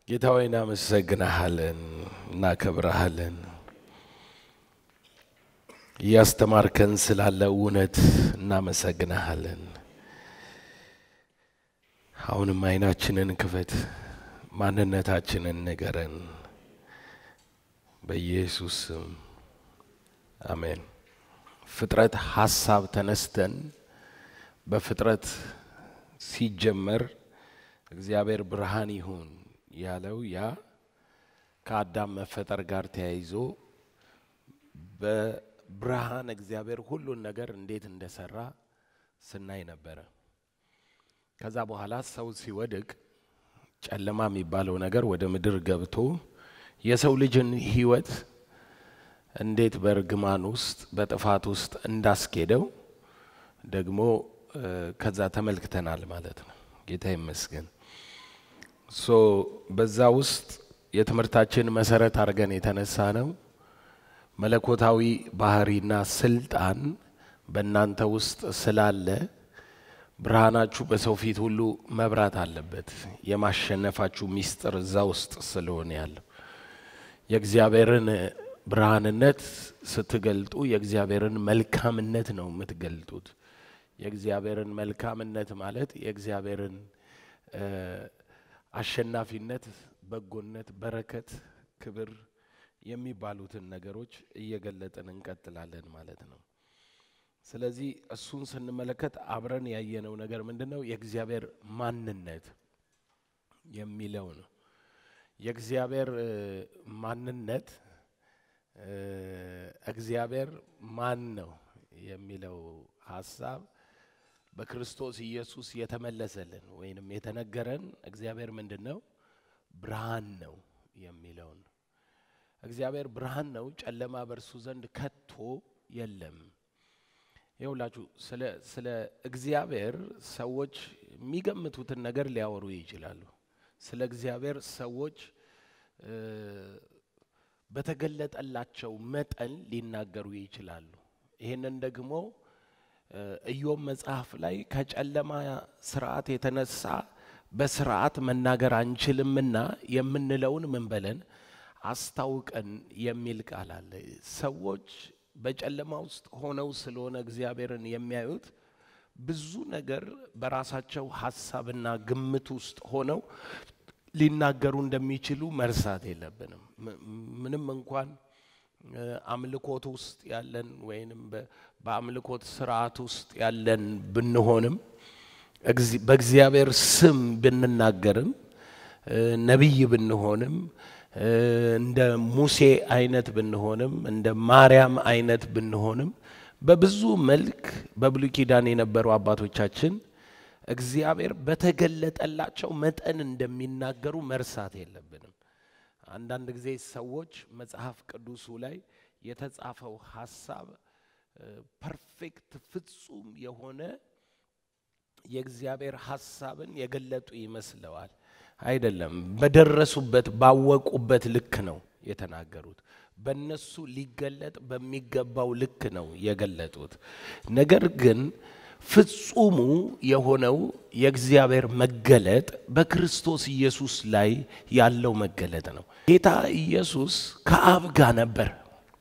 ጌታ ሆይ እናመሰግናሃለን፣ እናከብረሃለን። እያስተማርከን ስላለ እውነት እናመሰግናሃለን። አሁንም አይናችንን ክፈት፣ ማንነታችንን ንገረን። በኢየሱስ ስም አሜን። ፍጥረት ሀሳብ ተነስተን በፍጥረት ሲጀመር እግዚአብሔር ብርሃን ይሁን ያለው ያ ከአዳም መፈጠር ጋር ተያይዞ በብርሃን እግዚአብሔር ሁሉን ነገር እንዴት እንደሰራ ስናይ ነበረ። ከዛ በኋላ ሰው ሲወድቅ ጨለማ የሚባለው ነገር ወደ ምድር ገብቶ የሰው ልጅን ሕይወት እንዴት በእርግማን ውስጥ በጥፋት ውስጥ እንዳስኬደው ደግሞ ከዛ ተመልክተናል ማለት ነው። ጌታ ይመስገን። ሶ በዛ ውስጥ የትምህርታችን መሰረት አድርገን የተነሳ ነው መለኮታዊ ባህሪና ስልጣን በእናንተ ውስጥ ስላለ ብርሃናችሁ በሰው ፊት ሁሉ መብራት አለበት። የማሸነፋችሁ ሚስጥር እዛ ውስጥ ስለሆነ ያለው የእግዚአብሔርን ብርሃንነት ስትገልጡ የእግዚአብሔርን መልካምነት ነው የምትገልጡት። የእግዚአብሔርን መልካምነት ማለት የእግዚአብሔርን አሸናፊነት፣ በጎነት፣ በረከት፣ ክብር የሚባሉትን ነገሮች እየገለጥን እንቀጥላለን ማለት ነው። ስለዚህ እሱን ስንመለከት አብረን ያየነው ነገር ምንድን ነው? የእግዚአብሔር ማንነት የሚለው ነው። የእግዚአብሔር ማንነት እግዚአብሔር ማን ነው የሚለው ሀሳብ በክርስቶስ ኢየሱስ የተመለሰልን ወይንም የተነገረን እግዚአብሔር ምንድን ነው? ብርሃን ነው የሚለውን እግዚአብሔር ብርሃን ነው፣ ጨለማ በእርሱ ዘንድ ከቶ የለም። ይኸውላችሁ ስለ ስለ እግዚአብሔር ሰዎች የሚገምቱትን ነገር ሊያወሩ ይችላሉ። ስለ እግዚአብሔር ሰዎች በተገለጠላቸው መጠን ሊናገሩ ይችላሉ። ይህንን ደግሞ ኢዮብ መጽሐፍ ላይ ከጨለማ ስርዓት የተነሳ በስርዓት መናገር አንችልምና የምንለውን ምን በለን አስታውቀን የሚል ቃል አለ። ሰዎች በጨለማ ውስጥ ሆነው ስለሆነ እግዚአብሔርን የሚያዩት ብዙ ነገር በራሳቸው ሀሳብና ግምት ውስጥ ሆነው ሊናገሩ እንደሚችሉ መርሳት የለብንም። ምንም እንኳን አምልኮት ውስጥ ያለን ወይንም በአምልኮት ስርዓት ውስጥ ያለን ብንሆንም በእግዚአብሔር ስም ብንናገርም ነቢይ ብንሆንም እንደ ሙሴ አይነት ብንሆንም እንደ ማርያም አይነት ብንሆንም በብዙ መልክ በብሉይ ኪዳን የነበሩ አባቶቻችን እግዚአብሔር በተገለጠላቸው መጠን እንደሚናገሩ መርሳት የለብንም። አንዳንድ ጊዜ ሰዎች መጽሐፍ ቅዱሱ ላይ የተጻፈው ሀሳብ ፐርፌክት ፍጹም የሆነ የእግዚአብሔር ሀሳብን የገለጡ ይመስለዋል። አይደለም። በደረሱበት ባወቁበት ልክ ነው የተናገሩት። በነሱ ሊገለጥ በሚገባው ልክ ነው የገለጡት። ነገር ግን ፍጹሙ የሆነው የእግዚአብሔር መገለጥ በክርስቶስ ኢየሱስ ላይ ያለው መገለጥ ነው። ጌታ ኢየሱስ ከአብ ጋር ነበር።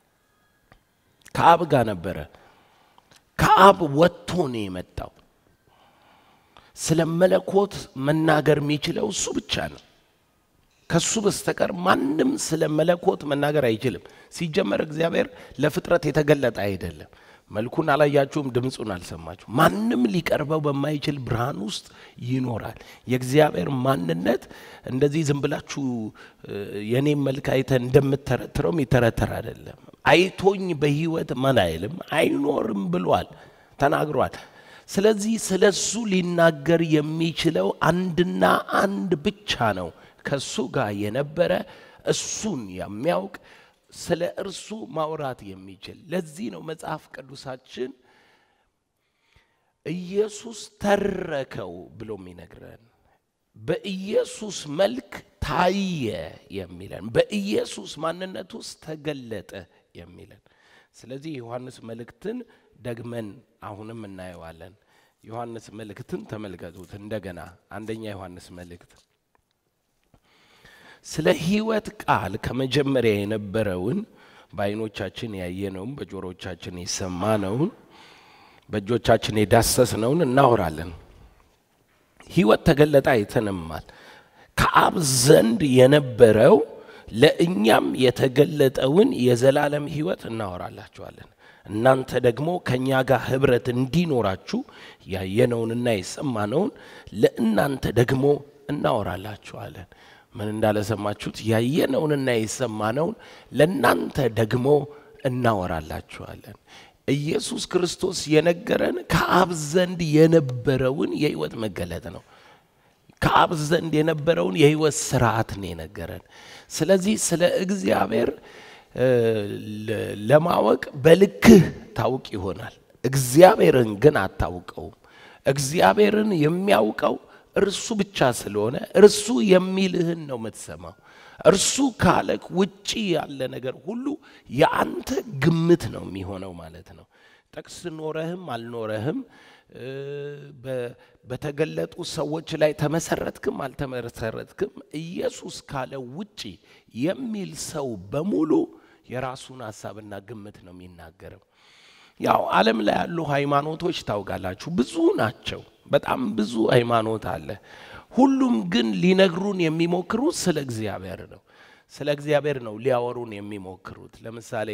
ከአብ ጋር ነበረ። ከአብ ወጥቶ ነው የመጣው። ስለ መለኮት መናገር የሚችለው እሱ ብቻ ነው። ከሱ በስተቀር ማንም ስለ መለኮት መናገር አይችልም። ሲጀመር እግዚአብሔር ለፍጥረት የተገለጠ አይደለም። መልኩን አላያችሁም፣ ድምፁን አልሰማችሁ። ማንም ሊቀርበው በማይችል ብርሃን ውስጥ ይኖራል። የእግዚአብሔር ማንነት እንደዚህ ዝም ብላችሁ የኔም መልክ አይተን እንደምተረትረው የሚተረተር አይደለም። አይቶኝ በሕይወት ማን አይልም አይኖርም ብሏል፣ ተናግሯል። ስለዚህ ስለ እሱ ሊናገር የሚችለው አንድና አንድ ብቻ ነው። ከእሱ ጋር የነበረ እሱን የሚያውቅ ስለ እርሱ ማውራት የሚችል። ለዚህ ነው መጽሐፍ ቅዱሳችን ኢየሱስ ተረከው ብሎ የሚነግረን በኢየሱስ መልክ ታየ የሚለን በኢየሱስ ማንነት ውስጥ ተገለጠ የሚለን። ስለዚህ የዮሐንስ መልእክትን ደግመን አሁንም እናየዋለን። ዮሐንስ መልእክትን ተመልከቱት እንደገና አንደኛ ዮሐንስ መልእክት ስለ ሕይወት ቃል ከመጀመሪያ የነበረውን በዓይኖቻችን ያየነውን በጆሮቻችን የሰማነውን በእጆቻችን የዳሰስነውን እናወራለን። ሕይወት ተገለጠ አይተንማል። ከአብ ዘንድ የነበረው ለእኛም የተገለጠውን የዘላለም ሕይወት እናወራላችኋለን። እናንተ ደግሞ ከእኛ ጋር ኅብረት እንዲኖራችሁ ያየነውንና የሰማነውን ለእናንተ ደግሞ እናወራላችኋለን። ምን እንዳለ ሰማችሁት? ያየነውንና የሰማነውን ለእናንተ ደግሞ እናወራላችኋለን። ኢየሱስ ክርስቶስ የነገረን ከአብ ዘንድ የነበረውን የሕይወት መገለጥ ነው። ከአብ ዘንድ የነበረውን የሕይወት ስርዓት ነው የነገረን። ስለዚህ ስለ እግዚአብሔር ለማወቅ በልክህ ታውቅ ይሆናል። እግዚአብሔርን ግን አታውቀውም። እግዚአብሔርን የሚያውቀው እርሱ ብቻ ስለሆነ እርሱ የሚልህን ነው የምትሰማው። እርሱ ካለክ ውጪ ያለ ነገር ሁሉ የአንተ ግምት ነው የሚሆነው ማለት ነው። ጥቅስ ኖረህም አልኖረህም በተገለጡ ሰዎች ላይ ተመሰረትክም አልተመሰረትክም ኢየሱስ ካለ ውጪ የሚል ሰው በሙሉ የራሱን ሀሳብና ግምት ነው የሚናገረው። ያው ዓለም ላይ ያሉ ሃይማኖቶች ታውቃላችሁ፣ ብዙ ናቸው። በጣም ብዙ ሃይማኖት አለ። ሁሉም ግን ሊነግሩን የሚሞክሩት ስለ እግዚአብሔር ነው። ስለ እግዚአብሔር ነው ሊያወሩን የሚሞክሩት። ለምሳሌ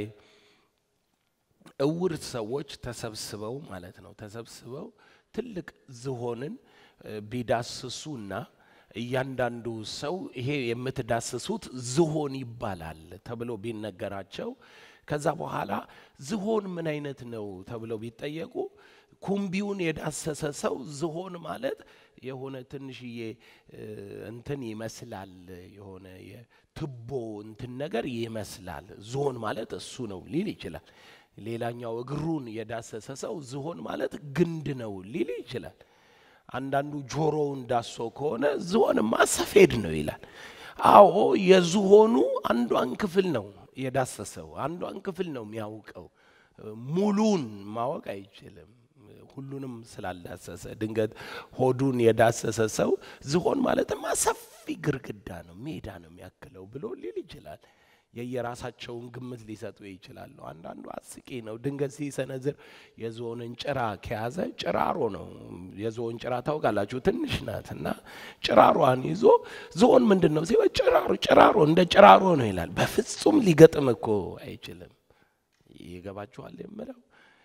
እውር ሰዎች ተሰብስበው ማለት ነው ተሰብስበው ትልቅ ዝሆንን ቢዳስሱና እያንዳንዱ ሰው ይሄ የምትዳስሱት ዝሆን ይባላል ተብሎ ቢነገራቸው ከዛ በኋላ ዝሆን ምን አይነት ነው ተብለው ቢጠየቁ ኩምቢውን የዳሰሰ ሰው ዝሆን ማለት የሆነ ትንሽዬ እንትን ይመስላል፣ የሆነ የትቦ እንትን ነገር ይመስላል። ዝሆን ማለት እሱ ነው ሊል ይችላል። ሌላኛው እግሩን የዳሰሰ ሰው ዝሆን ማለት ግንድ ነው ሊል ይችላል። አንዳንዱ ጆሮውን ዳሶ ከሆነ ዝሆንማ ሰፌድ ነው ይላል። አዎ የዝሆኑ አንዷን ክፍል ነው የዳሰሰው፣ አንዷን ክፍል ነው የሚያውቀው። ሙሉን ማወቅ አይችልም። ሁሉንም ስላልዳሰሰ ድንገት ሆዱን የዳሰሰ ሰው ዝሆን ማለትማ ሰፊ ግርግዳ ነው ሜዳ ነው የሚያክለው ብሎ ሊል ይችላል። የየራሳቸውን ግምት ሊሰጡ ይችላሉ። አንዳንዱ አስቂ ነው። ድንገት ሲሰነዝር የዝሆንን ጭራ ከያዘ ጭራሮ ነው። የዝሆን ጭራ ታውቃላችሁ፣ ትንሽ ናት እና ጭራሯን ይዞ ዝሆን ምንድን ነው ሲበ ጭራሮ ጭራሮ እንደ ጭራሮ ነው ይላል። በፍጹም ሊገጥም እኮ አይችልም። ይገባችኋል የምለው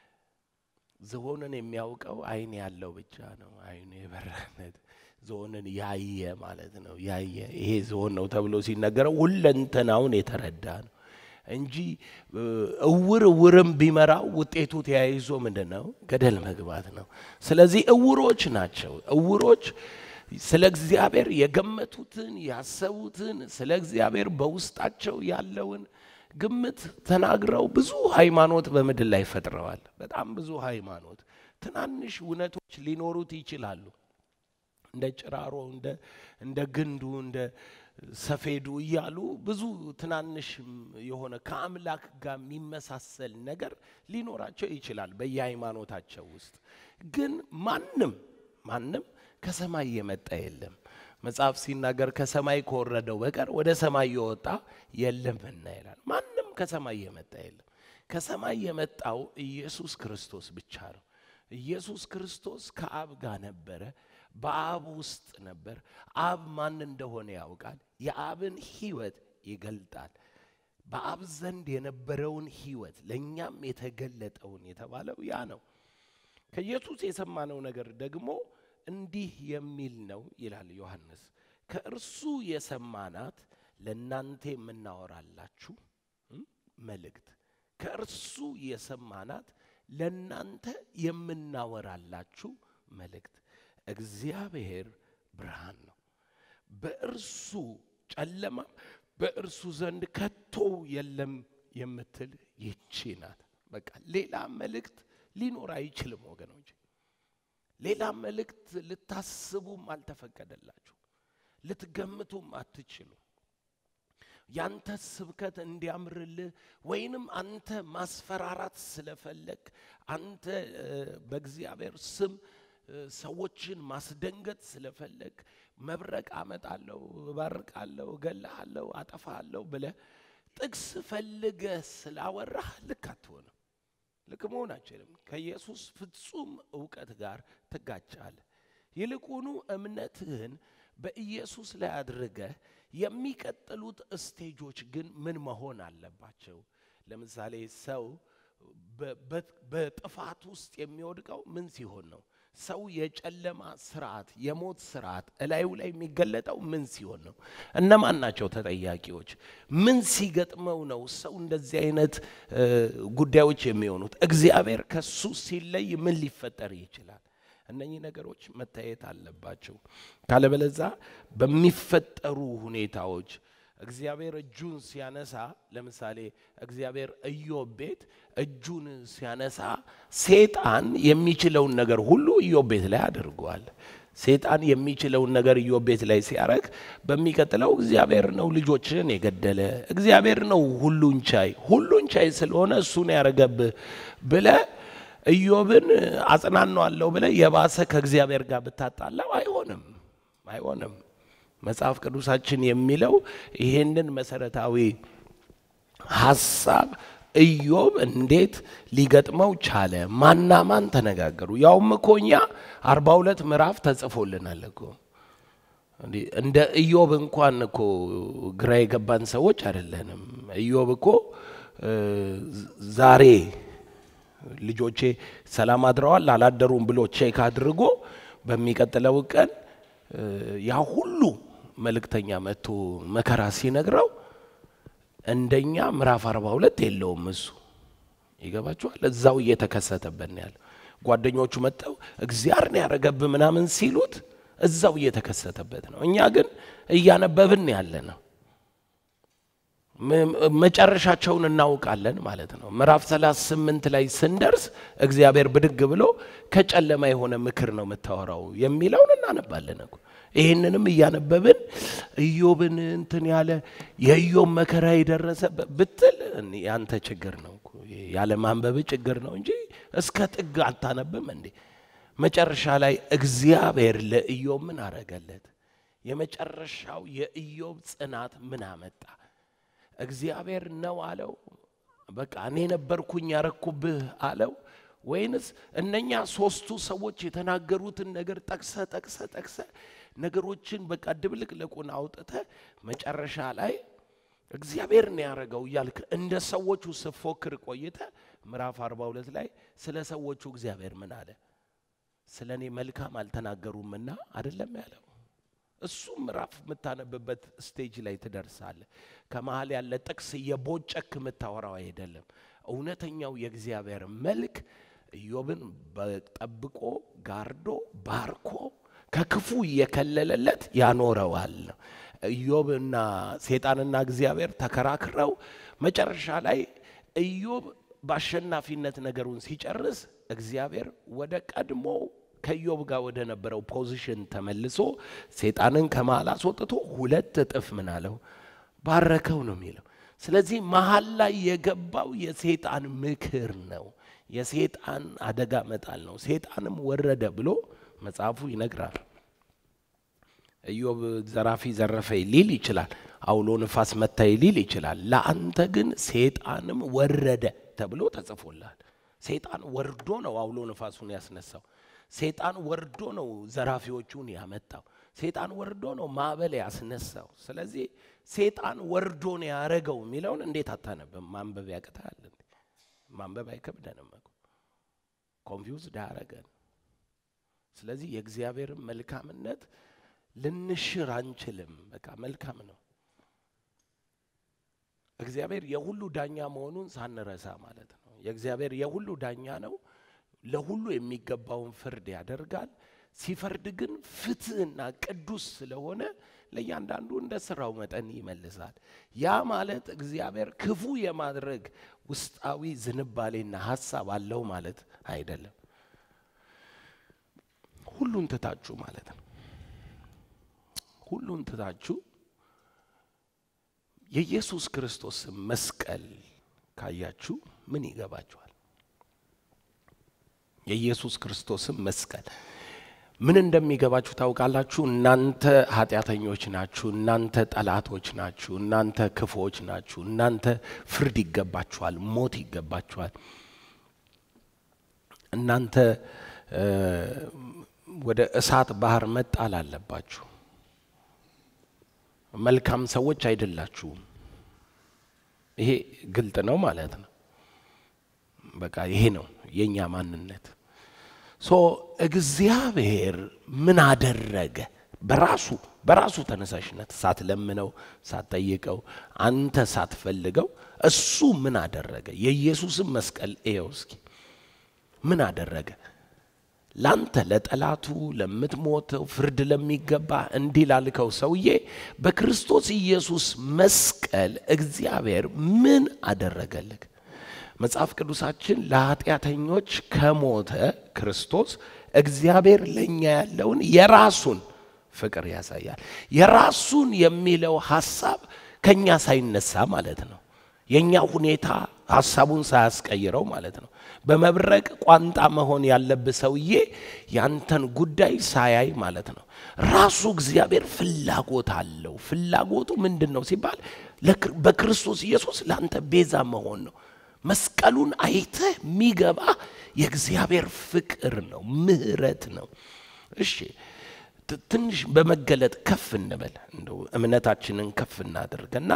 ዝሆንን የሚያውቀው አይን ያለው ብቻ ነው። አይኑ የበራነት ዝሆንን ያየ ማለት ነው። ያየ ይሄ ዝሆን ነው ተብሎ ሲነገረው ሁለንተናውን የተረዳ ነው እንጂ እውር እውርም ቢመራው ውጤቱ ተያይዞ ምንድን ነው? ገደል መግባት ነው። ስለዚህ እውሮች ናቸው። እውሮች ስለ እግዚአብሔር የገመቱትን ያሰቡትን ስለ እግዚአብሔር በውስጣቸው ያለውን ግምት ተናግረው ብዙ ሃይማኖት በምድር ላይ ፈጥረዋል። በጣም ብዙ ሃይማኖት ትናንሽ እውነቶች ሊኖሩት ይችላሉ። እንደ ጭራሮ፣ እንደ ግንዱ፣ እንደ ሰፌዱ እያሉ ብዙ ትናንሽ የሆነ ከአምላክ ጋር የሚመሳሰል ነገር ሊኖራቸው ይችላል በየሃይማኖታቸው ውስጥ። ግን ማንም ማንም ከሰማይ የመጣ የለም። መጽሐፍ ሲናገር ከሰማይ ከወረደው በቀር ወደ ሰማይ የወጣ የለምና ይላል። ማንም ከሰማይ የመጣ የለም። ከሰማይ የመጣው ኢየሱስ ክርስቶስ ብቻ ነው። ኢየሱስ ክርስቶስ ከአብ ጋር ነበረ፣ በአብ ውስጥ ነበር። አብ ማን እንደሆነ ያውቃል። የአብን ሕይወት ይገልጣል። በአብ ዘንድ የነበረውን ሕይወት ለእኛም የተገለጠውን የተባለው ያ ነው። ከኢየሱስ የሰማነው ነገር ደግሞ እንዲህ የሚል ነው ይላል ዮሐንስ። ከእርሱ የሰማናት ለእናንተ የምናወራላችሁ መልእክት፣ ከእርሱ የሰማናት ለእናንተ የምናወራላችሁ መልእክት። እግዚአብሔር ብርሃን ነው፣ በእርሱ ጨለማ በእርሱ ዘንድ ከቶ የለም የምትል ይቺ ናት። በቃ ሌላ መልእክት ሊኖር አይችልም ወገኖች። ሌላ መልእክት ልታስቡም አልተፈቀደላችሁ፣ ልትገምቱም አትችሉ። ያንተ ስብከት እንዲያምርልህ ወይንም አንተ ማስፈራራት ስለፈለግ አንተ በእግዚአብሔር ስም ሰዎችን ማስደንገጥ ስለፈለግ መብረቅ አመጣለሁ፣ እባርቃለሁ፣ እገልሃለሁ፣ አጠፋለሁ ብለህ ጥቅስ ፈልገህ ስላወራህ ልክ አትሆንም። ልክ መሆን አይችልም። ከኢየሱስ ፍጹም እውቀት ጋር ትጋጫለህ። ይልቁኑ እምነትህን በኢየሱስ ላይ አድርገህ የሚቀጥሉት ስቴጆች ግን ምን መሆን አለባቸው? ለምሳሌ ሰው በጥፋት ውስጥ የሚወድቀው ምን ሲሆን ነው? ሰው የጨለማ ስርዓት፣ የሞት ስርዓት እላዩ ላይ የሚገለጠው ምን ሲሆን ነው? እነማን ናቸው ተጠያቂዎች? ምን ሲገጥመው ነው ሰው እንደዚህ አይነት ጉዳዮች የሚሆኑት? እግዚአብሔር ከሱ ሲለይ ምን ሊፈጠር ይችላል? እነኚህ ነገሮች መታየት አለባቸው። ካለበለዛ በሚፈጠሩ ሁኔታዎች እግዚአብሔር እጁን ሲያነሳ ለምሳሌ እግዚአብሔር ኢዮብ ቤት እጁን ሲያነሳ ሴጣን የሚችለውን ነገር ሁሉ ኢዮብ ቤት ላይ አድርጓል። ሴጣን የሚችለውን ነገር ኢዮብ ቤት ላይ ሲያረግ በሚቀጥለው እግዚአብሔር ነው ልጆችን የገደለ እግዚአብሔር ነው ሁሉን ቻይ ሁሉን ቻይ ስለሆነ እሱን ያረገብህ ብለ ኢዮብን አጽናናዋለሁ ብለ የባሰ ከእግዚአብሔር ጋር ብታጣላው አይሆንም አይሆንም። መጽሐፍ ቅዱሳችን የሚለው ይሄንን መሰረታዊ ሀሳብ ኢዮብ እንዴት ሊገጥመው ቻለ? ማና ማን ተነጋገሩ? ያውም እኮ እኛ አርባ ሁለት ምዕራፍ ተጽፎልናል እኮ እንደ ኢዮብ እንኳን እኮ ግራ የገባን ሰዎች አይደለንም። ኢዮብ እኮ ዛሬ ልጆቼ ሰላም አድረዋል አላደሩም ብሎ ቼክ አድርጎ በሚቀጥለው ቀን ያ ሁሉ መልእክተኛ መጥቶ መከራ ሲነግረው እንደኛ ምዕራፍ አርባ ሁለት የለውም እሱ ይገባችኋል። እዛው እየተከሰተበት ነው ያለው። ጓደኞቹ መጥተው እግዚአብሔር ነው ያረገብህ ምናምን ሲሉት እዛው እየተከሰተበት ነው። እኛ ግን እያነበብን ያለ ነው። መጨረሻቸውን እናውቃለን ማለት ነው። ምዕራፍ 38 ላይ ስንደርስ እግዚአብሔር ብድግ ብሎ ከጨለማ የሆነ ምክር ነው የምታወራው የሚለውን እናነባለን እኮ። ይህንንም እያነበብን ኢዮብን እንትን ያለ የኢዮብ መከራ የደረሰ ብትል ያንተ ችግር ነው እኮ ያለ ማንበብ ችግር ነው እንጂ እስከ ጥግ አታነብም እንዴ? መጨረሻ ላይ እግዚአብሔር ለኢዮብ ምን አረገለት? የመጨረሻው የኢዮብ ጽናት ምን አመጣ? እግዚአብሔር ነው አለው? በቃ እኔ ነበርኩኝ ያረኩብህ አለው? ወይንስ እነኛ ሶስቱ ሰዎች የተናገሩትን ነገር ጠቅሰ ጠቅሰ ጠቅሰ ነገሮችን በቃ ድብልቅልቁን አውጥተ መጨረሻ ላይ እግዚአብሔር ነው ያደረገው እያልክ እንደ ሰዎቹ ስፎክር ቆይተ ምዕራፍ 42 ላይ ስለ ሰዎቹ እግዚአብሔር ምን አለ? ስለ እኔ መልካም አልተናገሩምና አይደለም ያለው። እሱም ምዕራፍ የምታነብበት ስቴጅ ላይ ትደርሳለ። ከመሀል ያለ ጥቅስ የቦጨክ የምታወራው አይደለም። እውነተኛው የእግዚአብሔር መልክ ኢዮብን ጠብቆ ጋርዶ ባርኮ ከክፉ እየከለለለት ያኖረዋል። ኢዮብና ሴጣንና እግዚአብሔር ተከራክረው መጨረሻ ላይ ኢዮብ በአሸናፊነት ነገሩን ሲጨርስ እግዚአብሔር ወደ ቀድሞ ከኢዮብ ጋር ወደ ነበረው ፖዚሽን ተመልሶ ሴጣንን ከመሃል አስወጥቶ ሁለት እጥፍ ምን አለው ባረከው ነው የሚለው። ስለዚህ መሀል ላይ የገባው የሴጣን ምክር ነው። የሴጣን አደጋ መጣል ነው። ሴጣንም ወረደ ብሎ መጽሐፉ ይነግራል። ኢዮብ ዘራፊ ዘረፈኝ ሊል ይችላል። አውሎ ንፋስ መታኝ ሊል ይችላል። ለአንተ ግን ሴጣንም ወረደ ተብሎ ተጽፎላል። ሴጣን ወርዶ ነው አውሎ ንፋሱን ያስነሳው። ሴጣን ወርዶ ነው ዘራፊዎቹን ያመጣው። ሴጣን ወርዶ ነው ማዕበል ያስነሳው። ስለዚህ ሴጣን ወርዶ ነው ያረገው የሚለውን እንዴት አታነብም? ማንበብ ያቅታል። ማንበብ አይከብደንም እኮ ኮንፊውዝድ አያረገን። ስለዚህ የእግዚአብሔርን መልካምነት ልንሽር አንችልም። በቃ መልካም ነው። እግዚአብሔር የሁሉ ዳኛ መሆኑን ሳንረሳ ማለት ነው። የእግዚአብሔር የሁሉ ዳኛ ነው። ለሁሉ የሚገባውን ፍርድ ያደርጋል። ሲፈርድ ግን ፍትህና ቅዱስ ስለሆነ ለእያንዳንዱ እንደ ስራው መጠን ይመልሳል። ያ ማለት እግዚአብሔር ክፉ የማድረግ ውስጣዊ ዝንባሌና ሀሳብ አለው ማለት አይደለም። ሁሉን ትታችሁ ማለት ነው። ሁሉን ትታችሁ የኢየሱስ ክርስቶስ መስቀል ካያችሁ ምን ይገባችኋል? የኢየሱስ ክርስቶስን መስቀል ምን እንደሚገባችሁ ታውቃላችሁ? እናንተ ኃጢአተኞች ናችሁ፣ እናንተ ጠላቶች ናችሁ፣ እናንተ ክፎች ናችሁ፣ እናንተ ፍርድ ይገባችኋል፣ ሞት ይገባችኋል። እናንተ ወደ እሳት ባህር መጣል አለባችሁ። መልካም ሰዎች አይደላችሁም። ይሄ ግልጥ ነው ማለት ነው። በቃ ይሄ ነው የእኛ ማንነት። ሶ እግዚአብሔር ምን አደረገ? በራሱ በራሱ ተነሳሽነት ሳትለምነው ሳትጠይቀው አንተ ሳትፈልገው እሱ ምን አደረገ? የኢየሱስን መስቀል እየው እስኪ ምን አደረገ? ላንተ ለጠላቱ ለምትሞተው ፍርድ ለሚገባ እንዲህ ላልከው ሰውዬ በክርስቶስ ኢየሱስ መስቀል እግዚአብሔር ምን አደረገልህ? መጽሐፍ ቅዱሳችን ለኃጢአተኞች ከሞተ ክርስቶስ እግዚአብሔር ለእኛ ያለውን የራሱን ፍቅር ያሳያል። የራሱን የሚለው ሐሳብ ከእኛ ሳይነሳ ማለት ነው። የእኛ ሁኔታ ሐሳቡን ሳያስቀይረው ማለት ነው። በመብረቅ ቋንጣ መሆን ያለብህ ሰውዬ ያንተን ጉዳይ ሳያይ ማለት ነው። ራሱ እግዚአብሔር ፍላጎት አለው። ፍላጎቱ ምንድን ነው ሲባል በክርስቶስ ኢየሱስ ለአንተ ቤዛ መሆን ነው። መስቀሉን አይተህ የሚገባ የእግዚአብሔር ፍቅር ነው፣ ምሕረት ነው። እሺ ትንሽ በመገለጥ ከፍ እንበል፣ እንደው እምነታችንን ከፍ እናድርግና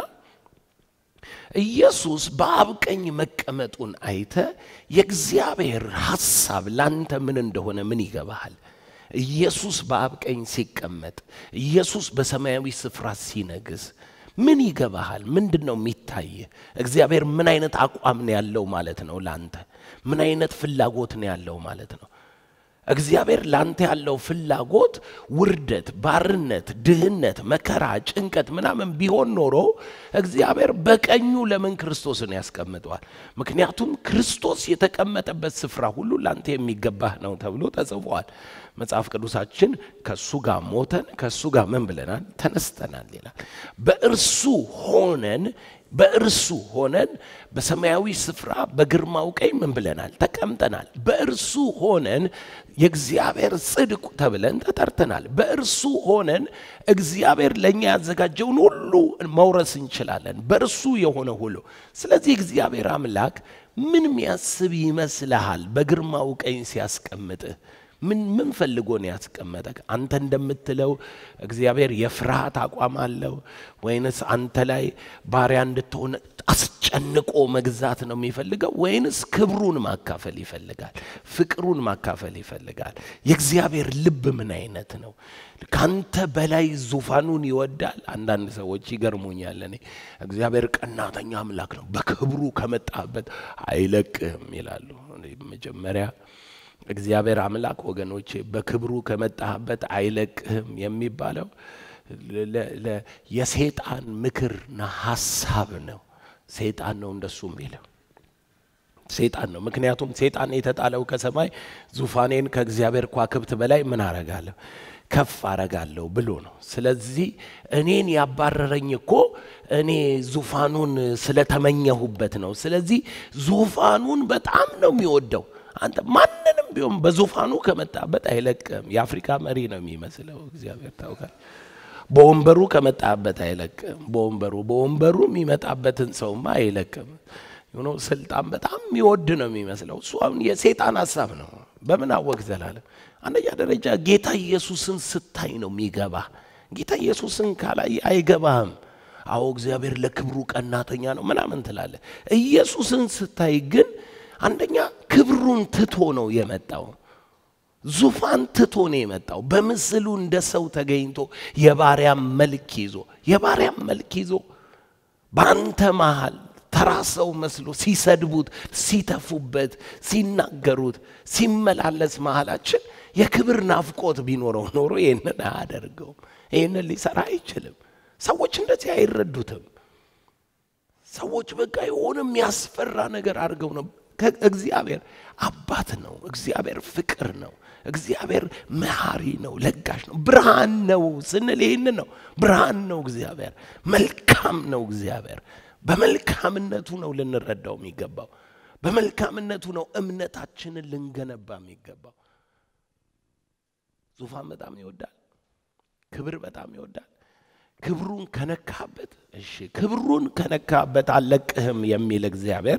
ኢየሱስ በአብ ቀኝ መቀመጡን አይተ የእግዚአብሔር ሐሳብ ላንተ ምን እንደሆነ ምን ይገባሃል? ኢየሱስ በአብ ቀኝ ሲቀመጥ፣ ኢየሱስ በሰማያዊ ስፍራ ሲነግስ ምን ይገባሃል? ምንድን ነው የሚታይህ? እግዚአብሔር ምን አይነት አቋም ነው ያለው ማለት ነው? ላንተ ምን አይነት ፍላጎት ነው ያለው ማለት ነው? እግዚአብሔር ላንተ ያለው ፍላጎት ውርደት፣ ባርነት፣ ድህነት፣ መከራ፣ ጭንቀት ምናምን ቢሆን ኖሮ እግዚአብሔር በቀኙ ለምን ክርስቶስን ያስቀምጠዋል? ምክንያቱም ክርስቶስ የተቀመጠበት ስፍራ ሁሉ ላንተ የሚገባህ ነው ተብሎ ተጽፏል። መጽሐፍ ቅዱሳችን ከእሱ ጋር ሞተን ከእሱ ጋር ምን ብለናል? ተነስተናል ይላል። በእርሱ ሆነን በእርሱ ሆነን በሰማያዊ ስፍራ በግርማው ቀኝ ምን ብለናል? ተቀምጠናል። በእርሱ ሆነን የእግዚአብሔር ጽድቅ ተብለን ተጠርተናል። በእርሱ ሆነን እግዚአብሔር ለእኛ ያዘጋጀውን ሁሉ መውረስ እንችላለን፣ በእርሱ የሆነ ሁሉ። ስለዚህ እግዚአብሔር አምላክ ምን የሚያስብ ይመስልሃል? በግርማው ቀኝ ሲያስቀምጥህ ምን ምን ፈልጎ ነው ያስቀመጠክ? አንተ እንደምትለው እግዚአብሔር የፍርሃት አቋም አለው ወይንስ አንተ ላይ ባሪያ እንድትሆን አስጨንቆ መግዛት ነው የሚፈልገው? ወይንስ ክብሩን ማካፈል ይፈልጋል? ፍቅሩን ማካፈል ይፈልጋል? የእግዚአብሔር ልብ ምን አይነት ነው? ካንተ በላይ ዙፋኑን ይወዳል። አንዳንድ ሰዎች ይገርሙኛል። እኔ እግዚአብሔር ቀናተኛ አምላክ ነው፣ በክብሩ ከመጣበት አይለቅህም ይላሉ። መጀመሪያ እግዚአብሔር አምላክ ወገኖቼ በክብሩ ከመጣህበት አይለቅህም የሚባለው የሴጣን ምክርና ሀሳብ ነው። ሴጣን ነው እንደሱ የሚለው ሴጣን ነው። ምክንያቱም ሴጣን የተጣለው ከሰማይ ዙፋኔን ከእግዚአብሔር ከዋክብት በላይ ምን አረጋለሁ ከፍ አረጋለሁ ብሎ ነው። ስለዚህ እኔን ያባረረኝ እኮ እኔ ዙፋኑን ስለተመኘሁበት ነው። ስለዚህ ዙፋኑን በጣም ነው የሚወደው። አንተ ማንንም ቢሆን በዙፋኑ ከመጣበት አይለቅም። የአፍሪካ መሪ ነው የሚመስለው እግዚአብሔር ታውቃል። በወንበሩ ከመጣበት አይለቅም። በወንበሩ በወንበሩ የሚመጣበትን ሰውማ አይለቅም። ሆኖ ስልጣን በጣም የሚወድ ነው የሚመስለው። እሱ አሁን የሴጣን ሀሳብ ነው። በምን አወቅ ዘላለም? አንደኛ ደረጃ ጌታ ኢየሱስን ስታይ ነው የሚገባ። ጌታ ኢየሱስን ካላይ አይገባህም። አዎ እግዚአብሔር ለክብሩ ቀናተኛ ነው ምናምን ትላለ። ኢየሱስን ስታይ ግን አንደኛ ክብሩን ትቶ ነው የመጣው። ዙፋን ትቶ ነው የመጣው። በምስሉ እንደ ሰው ተገኝቶ የባሪያም መልክ ይዞ የባሪያም መልክ ይዞ በአንተ መሃል ተራ ሰው መስሎ ሲሰድቡት፣ ሲተፉበት፣ ሲናገሩት፣ ሲመላለስ መሃላችን የክብር ናፍቆት ቢኖረው ኖሮ ይህንን አያደርገውም። ይህንን ሊሰራ አይችልም። ሰዎች እንደዚህ አይረዱትም። ሰዎች በቃ የሆነ የሚያስፈራ ነገር አድርገው ነው እግዚአብሔር አባት ነው። እግዚአብሔር ፍቅር ነው። እግዚአብሔር መሐሪ ነው፣ ለጋሽ ነው፣ ብርሃን ነው ስንል ይህን ነው። ብርሃን ነው እግዚአብሔር፣ መልካም ነው እግዚአብሔር። በመልካምነቱ ነው ልንረዳው የሚገባው። በመልካምነቱ ነው እምነታችንን ልንገነባ የሚገባው። ዙፋን በጣም ይወዳል። ክብር በጣም ይወዳል። ክብሩን ከነካበት እሺ፣ ክብሩን ከነካበት አልለቅህም የሚል እግዚአብሔር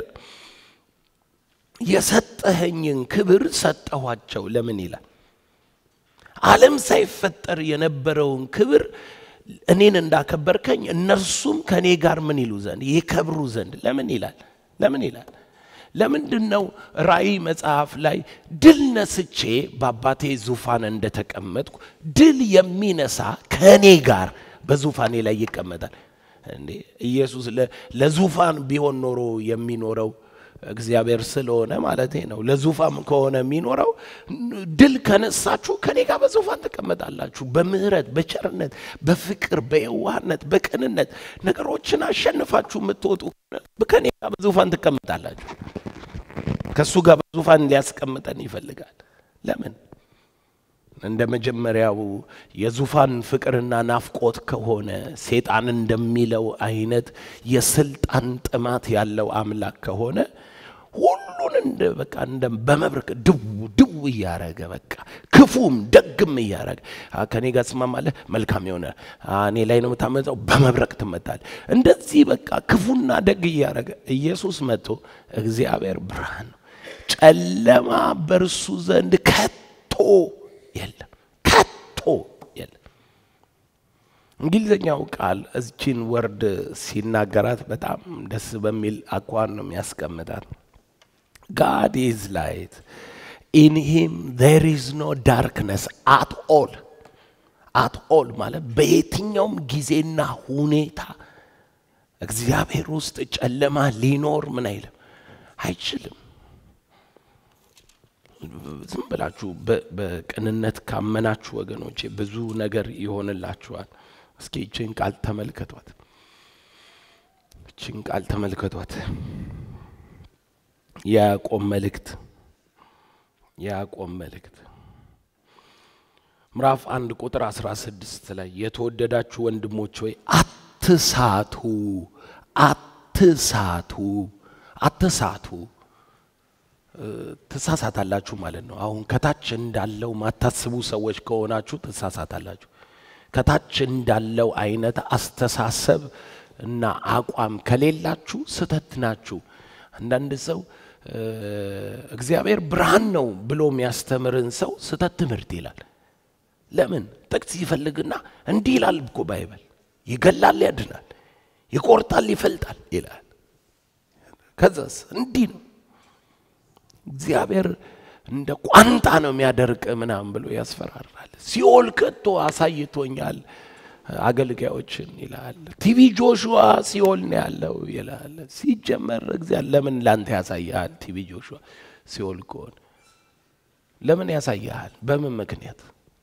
የሰጠኸኝን ክብር ሰጠኋቸው ለምን ይላል? ዓለም ሳይፈጠር የነበረውን ክብር እኔን እንዳከበርከኝ እነርሱም ከእኔ ጋር ምን ይሉ ዘንድ ይከብሩ ዘንድ ለምን ይላል? ለምን ይላል? ለምንድን ነው ራእይ መጽሐፍ ላይ ድል ነስቼ በአባቴ ዙፋን እንደተቀመጥኩ ድል የሚነሳ ከእኔ ጋር በዙፋኔ ላይ ይቀመጣል? እንዴ ኢየሱስ ለዙፋን ቢሆን ኖሮ የሚኖረው እግዚአብሔር ስለሆነ ማለት ነው። ለዙፋን ከሆነ የሚኖረው ድል ከነሳችሁ ከኔ ጋር በዙፋን ትቀመጣላችሁ። በምህረት፣ በቸርነት፣ በፍቅር፣ በየዋህነት፣ በቅንነት ነገሮችን አሸንፋችሁ የምትወጡ ከኔ ጋር በዙፋን ትቀመጣላችሁ። ከእሱ ጋር በዙፋን ሊያስቀምጠን ይፈልጋል። ለምን? እንደ መጀመሪያው የዙፋን ፍቅርና ናፍቆት ከሆነ ሴጣን እንደሚለው አይነት የስልጣን ጥማት ያለው አምላክ ከሆነ ሁሉን እንደ በቃ እንደ በመብረቅ ድው ድው እያረገ በቃ ክፉም ደግም እያረገ ከኔ ጋር ትስማማለህ፣ መልካም የሆነ እኔ ላይ ነው የምታመጣው፣ በመብረቅ ትመታለህ። እንደዚህ በቃ ክፉና ደግ እያረገ ኢየሱስ መጥቶ እግዚአብሔር ብርሃን ነው፣ ጨለማ በእርሱ ዘንድ ከቶ የለም፣ ከቶ የለም። እንግሊዝኛው ቃል እዚችን ወርድ ሲናገራት በጣም ደስ በሚል አኳን ነው የሚያስቀምጣት። ጋድ ኢዝ ላይት ኢን ሂም ዜር ኢዝ ኖ ዳርክነስ አት ኦል አት ኦል ማለት በየትኛውም ጊዜና ሁኔታ እግዚአብሔር ውስጥ ጨለማ ሊኖር ምን አይልም አይችልም። ዝም ብላችሁ በቅንነት ካመናችሁ ወገኖቼ ብዙ ነገር ይሆንላችኋል። እስኪ ይችን ቃል ተመልከቷት፣ ይችን ቃል ተመልከቷት። የያዕቆብ መልእክት የያዕቆብ መልእክት ምዕራፍ አንድ ቁጥር አስራ ስድስት ላይ የተወደዳችሁ ወንድሞች ሆይ አትሳቱ፣ አትሳቱ፣ አትሳቱ ትሳሳታላችሁ ማለት ነው። አሁን ከታች እንዳለው ማታስቡ ሰዎች ከሆናችሁ ትሳሳታላችሁ። ከታች እንዳለው አይነት አስተሳሰብ እና አቋም ከሌላችሁ ስተት ናችሁ። አንዳንድ ሰው እግዚአብሔር ብርሃን ነው ብሎ የሚያስተምርን ሰው ስተት ትምህርት ይላል። ለምን ጥቅስ ይፈልግና እንዲህ ይላል እኮ ባይበል ይገላል፣ ያድናል፣ ይቆርጣል፣ ይፈልጣል ይላል። ከዛስ እንዲህ ነው እግዚአብሔር እንደ ቋንጣ ነው የሚያደርቅ ምናምን ብሎ ያስፈራራል። ሲኦል ከቶ አሳይቶኛል አገልጋዮችን ይላል። ቲቪ ጆሹዋ ሲኦል ነው ያለው ይላል። ሲጀመር እግዚአብሔር ለምን ላንተ ያሳያል? ቲቪ ጆሹዋ ሲኦል ከሆነ ለምን ያሳያል? በምን ምክንያት?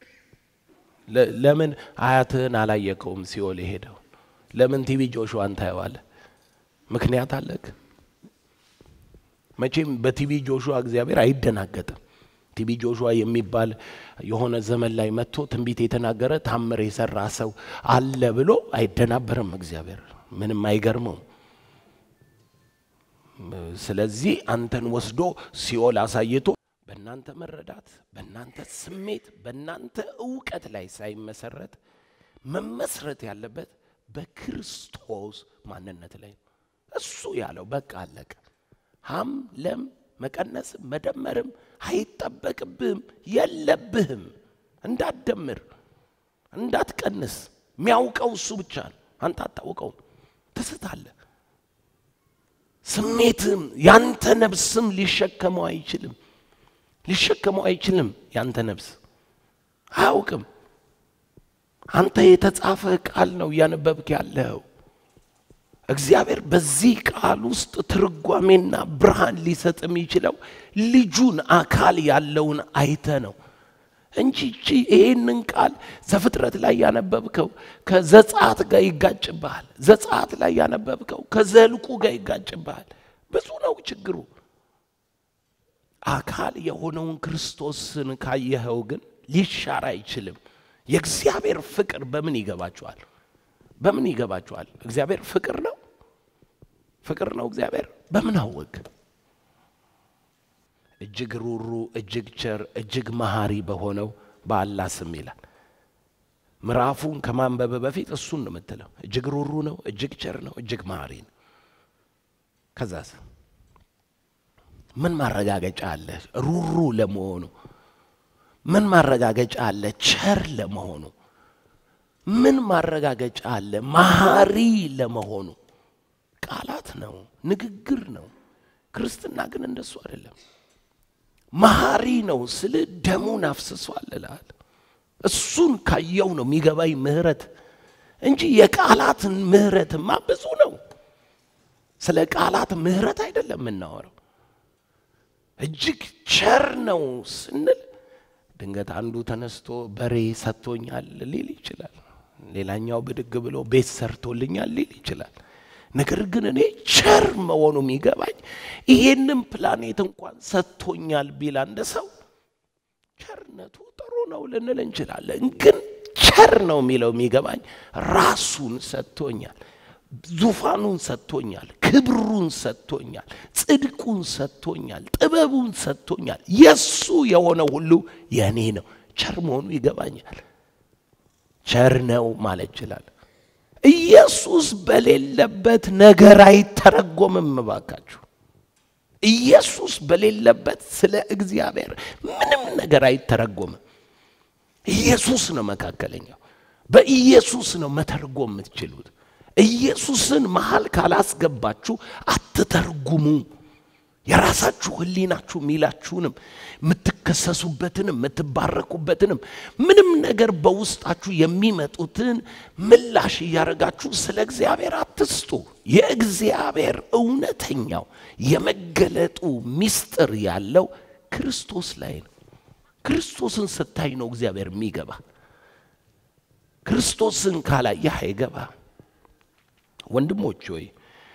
ለምን አያትህን አላየከውም? ሲኦል የሄደውን ለምን ቲቪ ጆሹዋን ታየዋለህ? ምክንያት አለክ? መቼም በቲቪ ጆሹዋ እግዚአብሔር አይደናገጥም። ቲቪ ጆሹዋ የሚባል የሆነ ዘመን ላይ መጥቶ ትንቢት የተናገረ ታምር የሰራ ሰው አለ ብሎ አይደናበርም። እግዚአብሔር ምንም አይገርመውም። ስለዚህ አንተን ወስዶ ሲኦል አሳይቶ በእናንተ መረዳት፣ በእናንተ ስሜት፣ በእናንተ እውቀት ላይ ሳይመሰረት መመስረት ያለበት በክርስቶስ ማንነት ላይ ነው። እሱ ያለው በቃ አለቀ። ሀም ለም መቀነስም መደመርም አይጠበቅብህም፣ የለብህም። እንዳትደምር እንዳትቀንስ፣ የሚያውቀው እሱ ብቻ ነው። አንተ አታውቀውም፣ ትስታለህ። ስሜትም ያንተ ነፍስም ሊሸከመው አይችልም፣ ሊሸከመው አይችልም። ያንተ ነፍስ አያውቅም። አንተ የተጻፈ ቃል ነው እያነበብክ ያለው። እግዚአብሔር በዚህ ቃል ውስጥ ትርጓሜና ብርሃን ሊሰጥ የሚችለው ልጁን አካል ያለውን አይተ ነው እንጂ እቺ ይሄንን ቃል ዘፍጥረት ላይ ያነበብከው ከዘጸአት ጋር ይጋጭብሃል። ዘጸአት ላይ ያነበብከው ከዘልቁ ጋር ይጋጭብሃል። ብዙ ነው ችግሩ። አካል የሆነውን ክርስቶስን ካየኸው ግን ሊሻር አይችልም። የእግዚአብሔር ፍቅር በምን ይገባችኋል? በምን ይገባችኋል? እግዚአብሔር ፍቅር ነው። ፍቅር ነው እግዚአብሔር። በምን አወቅ? እጅግ ሩሩ፣ እጅግ ቸር፣ እጅግ መሐሪ በሆነው በአላህ ስም ይላል። ምዕራፉን ከማንበብ በፊት እሱን ነው የምትለው። እጅግ ሩሩ ነው፣ እጅግ ቸር ነው፣ እጅግ መሐሪ ነው። ከዛስ ምን ማረጋገጫ አለ ሩሩ ለመሆኑ? ምን ማረጋገጫ አለ ቸር ለመሆኑ? ምን ማረጋገጫ አለ መሐሪ ለመሆኑ? ቃላት ነው፣ ንግግር ነው። ክርስትና ግን እንደሱ አይደለም። መሐሪ ነው ስል ደሙን አፍስሷል እልሃል። እሱን ካየው ነው የሚገባኝ ምህረት እንጂ የቃላትን ምህረትማ ብዙ ነው። ስለ ቃላት ምህረት አይደለም የምናወራው። እጅግ ቸር ነው ስንል ድንገት አንዱ ተነስቶ በሬ ሰጥቶኛል ሊል ይችላል። ሌላኛው ብድግ ብሎ ቤት ሰርቶልኛል ሊል ይችላል። ነገር ግን እኔ ቸር መሆኑ የሚገባኝ ይሄንን ፕላኔት እንኳን ሰጥቶኛል ቢል አንድ ሰው ቸርነቱ ጥሩ ነው ልንል እንችላለን። ግን ቸር ነው የሚለው የሚገባኝ ራሱን ሰጥቶኛል፣ ዙፋኑን ሰጥቶኛል፣ ክብሩን ሰጥቶኛል፣ ጽድቁን ሰጥቶኛል፣ ጥበቡን ሰጥቶኛል። የሱ የሆነ ሁሉ የእኔ ነው። ቸር መሆኑ ይገባኛል። ቸር ነው ማለት ይችላል። ኢየሱስ በሌለበት ነገር አይተረጎምም። እባካችሁ ኢየሱስ በሌለበት ስለ እግዚአብሔር ምንም ነገር አይተረጎምም። ኢየሱስ ነው መካከለኛው። በኢየሱስ ነው መተርጎም የምትችሉት። ኢየሱስን መሃል ካላስገባችሁ አትተርጉሙ። የራሳችሁ ሕሊናችሁ የሚላችሁንም የምትከሰሱበትንም የምትባረኩበትንም ምንም ነገር በውስጣችሁ የሚመጡትን ምላሽ እያደረጋችሁ ስለ እግዚአብሔር አትስጡ። የእግዚአብሔር እውነተኛው የመገለጡ ምስጢር ያለው ክርስቶስ ላይ ነው። ክርስቶስን ስታይ ነው እግዚአብሔር የሚገባ። ክርስቶስን ካላየህ አይገባ። ወንድሞች ሆይ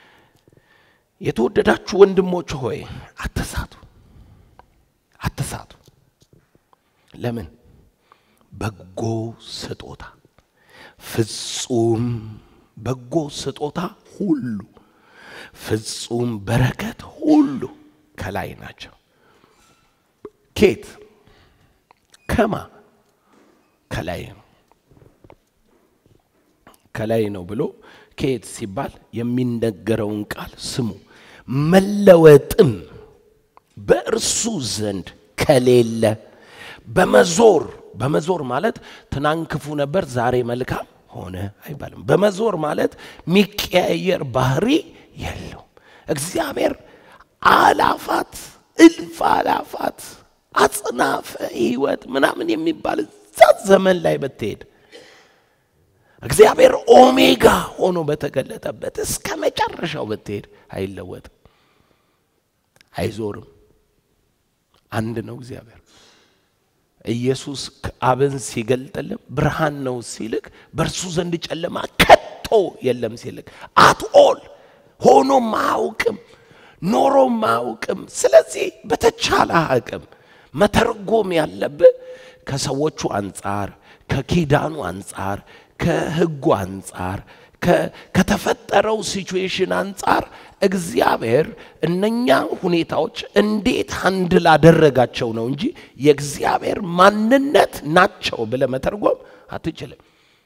የተወደዳችሁ ወንድሞች ሆይ አትሳቱ፣ አትሳቱ። ለምን? በጎ ስጦታ ፍጹም በጎ ስጦታ ሁሉ ፍጹም በረከት ሁሉ ከላይ ናቸው። ኬት ከማ ከላይ ነው ከላይ ነው ብሎ ከየት ሲባል የሚነገረውን ቃል ስሙ። መለወጥም በእርሱ ዘንድ ከሌለ በመዞር በመዞር ማለት ትናንት ክፉ ነበር ዛሬ መልካም ሆነ አይባልም። በመዞር ማለት የሚቀያየር ባህሪ የለውም። እግዚአብሔር አላፋት እልፍ አላፋት አጽናፈ ሕይወት ምናምን የሚባል እዛ ዘመን ላይ ብትሄድ እግዚአብሔር ኦሜጋ ሆኖ በተገለጠበት እስከ መጨረሻው ብትሄድ አይለወጥም፣ አይዞርም። አንድ ነው እግዚአብሔር። ኢየሱስ አብን ሲገልጥልም ብርሃን ነው ሲልክ በእርሱ ዘንድ ጨለማ ከቶ የለም ሲልክ አትኦል ሆኖም አያውቅም ኖሮም አያውቅም። ስለዚህ በተቻለ አቅም መተርጎም ያለብህ ከሰዎቹ አንጻር፣ ከኪዳኑ አንጻር፣ ከሕጉ አንጻር፣ ከተፈጠረው ሲቹዌሽን አንጻር እግዚአብሔር እነኛ ሁኔታዎች እንዴት አንድ ላደረጋቸው ነው እንጂ የእግዚአብሔር ማንነት ናቸው ብለህ መተርጎም አትችልም።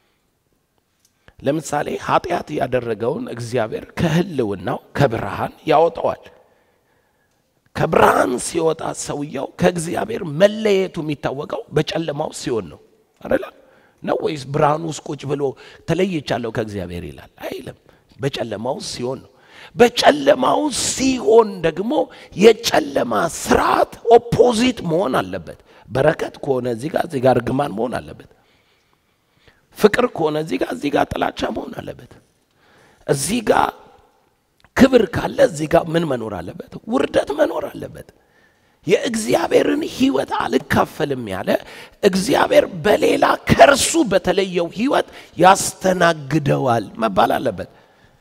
ለምሳሌ ኃጢአት ያደረገውን እግዚአብሔር ከህልውናው ከብርሃን ያወጣዋል። ከብርሃን ሲወጣ ሰውየው ከእግዚአብሔር መለየቱ የሚታወቀው በጨለማው ሲሆን ነው አይደለ? ነው ወይስ ብርሃን ውስጥ ቁጭ ብሎ ተለይቻለሁ ከእግዚአብሔር ይላል? አይልም። በጨለማው ሲሆን ነው። በጨለማው ሲሆን ደግሞ የጨለማ ስርዓት ኦፖዚት መሆን አለበት። በረከት ከሆነ እዚህ ጋር እዚህ ጋር እርግማን መሆን አለበት። ፍቅር ከሆነ እዚህ ጋር እዚህ ጋር ጥላቻ መሆን አለበት። እዚህ ጋር ክብር ካለ እዚህ ጋር ምን መኖር አለበት? ውርደት መኖር አለበት። የእግዚአብሔርን ሕይወት አልካፈልም ያለ እግዚአብሔር በሌላ ከእርሱ በተለየው ሕይወት ያስተናግደዋል መባል አለበት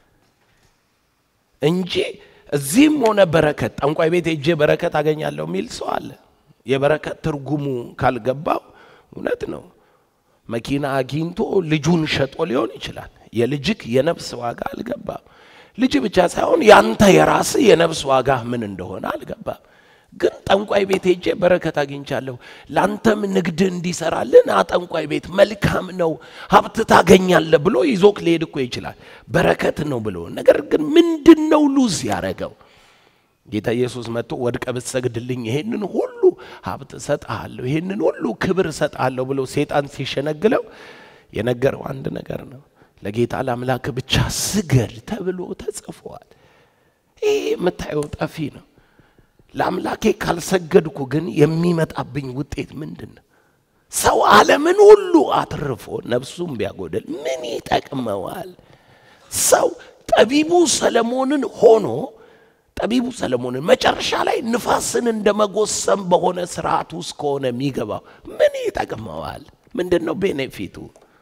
እንጂ እዚህም ሆነ በረከት ጠንቋይ ቤት ሄጄ በረከት አገኛለሁ የሚል ሰው አለ። የበረከት ትርጉሙ ካልገባው እውነት ነው። መኪና አግኝቶ ልጁን ሸጦ ሊሆን ይችላል። የልጅክ የነፍስ ዋጋ አልገባም። ልጅ ብቻ ሳይሆን ያንተ የራስ የነፍስ ዋጋ ምን እንደሆነ አልገባም። ግን ጠንቋይ ቤት ሄጄ በረከት አግኝቻለሁ፣ ለአንተም ንግድ እንዲሰራልን ና ጠንቋይ ቤት መልካም ነው፣ ሀብት ታገኛለህ ብሎ ይዞክ ሊሄድ እኮ ይችላል። በረከት ነው ብሎ ነገር ግን ምንድን ነው ሉዝ ያደረገው? ጌታ ኢየሱስ መጥቶ ወድቀ ብትሰግድልኝ ይሄንን ሁሉ ሀብት እሰጥሃለሁ፣ ይሄንን ሁሉ ክብር እሰጥሃለሁ ብሎ ሴጣን ሲሸነግለው የነገረው አንድ ነገር ነው። ለጌታ ለአምላክ ብቻ ስገድ ተብሎ ተጽፏል። ይሄ የምታየው ጠፊ ነው። ለአምላኬ ካልሰገድኩ ግን የሚመጣብኝ ውጤት ምንድን ነው? ሰው ዓለምን ሁሉ አትርፎ ነፍሱን ቢያጎደል ምን ይጠቅመዋል? ሰው ጠቢቡ ሰለሞንን ሆኖ ጠቢቡ ሰለሞንን መጨረሻ ላይ ንፋስን እንደ መጎሰም በሆነ ስርዓት ውስጥ ከሆነ የሚገባው ምን ይጠቅመዋል? ምንድን ነው ቤኔፊቱ?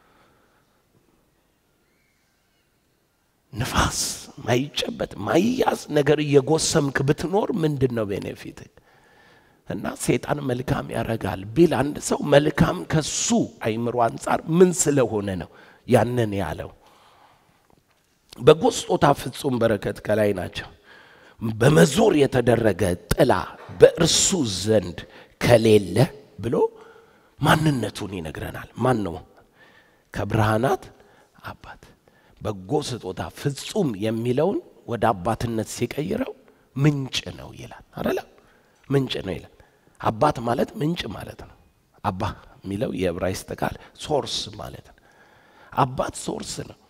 ንፋስ ማይጨበት ማይያዝ ነገር እየጎሰምክ ብትኖር ምንድን ነው ቤኔፊት? እና ሴጣን መልካም ያረጋል ቢል አንድ ሰው መልካም ከሱ አይምሮ አንጻር ምን ስለሆነ ነው ያንን ያለው? በጎ ስጦታ ፍጹም በረከት ከላይ ናቸው። በመዞር የተደረገ ጥላ በእርሱ ዘንድ ከሌለ ብሎ ማንነቱን ይነግረናል። ማን ነው? ከብርሃናት አባት በጎ ስጦታ ፍጹም የሚለውን ወደ አባትነት ሲቀይረው ምንጭ ነው ይላል። አደለ? ምንጭ ነው ይላል። አባት ማለት ምንጭ ማለት ነው። አባ የሚለው የዕብራይስጥ ቃል ሶርስ ማለት ነው። አባት ሶርስ ነው።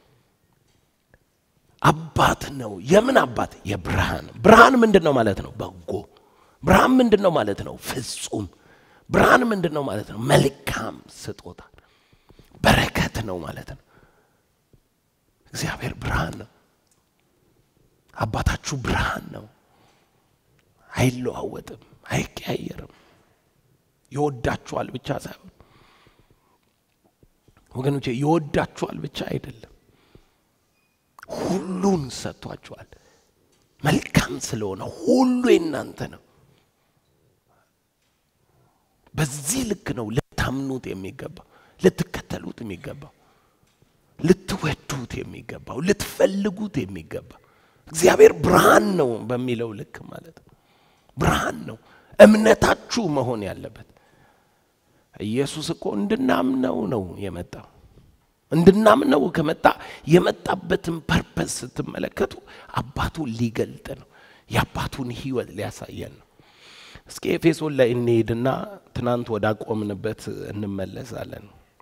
አባት ነው። የምን አባት? የብርሃን ብርሃን ምንድን ነው ማለት ነው? በጎ ብርሃን ምንድን ነው ማለት ነው? ፍጹም ብርሃን ምንድን ነው ማለት ነው? መልካም ስጦታ በረከት ነው ማለት ነው። እግዚአብሔር ብርሃን ነው። አባታችሁ ብርሃን ነው። አይለዋወጥም፣ አይቀያየርም። ይወዳችኋል ብቻ ሳይሆን ወገኖቼ ይወዳችኋል ብቻ አይደለም፣ ሁሉን ሰጥቷችኋል። መልካም ስለሆነ ሁሉ የእናንተ ነው። በዚህ ልክ ነው ልታምኑት የሚገባው፣ ልትከተሉት የሚገባው ልትወዱት የሚገባው ልትፈልጉት የሚገባው እግዚአብሔር ብርሃን ነው በሚለው ልክ ማለት ነው። ብርሃን ነው እምነታችሁ መሆን ያለበት። ኢየሱስ እኮ እንድናምነው ነው የመጣው። እንድናምነው ከመጣ የመጣበትን ፐርፐስ ስትመለከቱ አባቱን ሊገልጥ ነው። የአባቱን ሕይወት ሊያሳየን ነው። እስኪ ኤፌሶን ላይ እንሄድና ትናንት ወዳቆምንበት እንመለሳለን።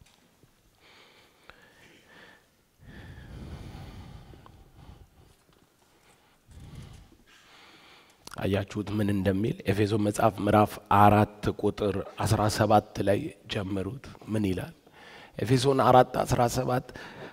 አያችሁት ምን እንደሚል ኤፌሶን መጽሐፍ ምዕራፍ አራት ቁጥር አስራ ሰባት ላይ ጀምሩት። ምን ይላል? ኤፌሶን አራት አስራ ሰባት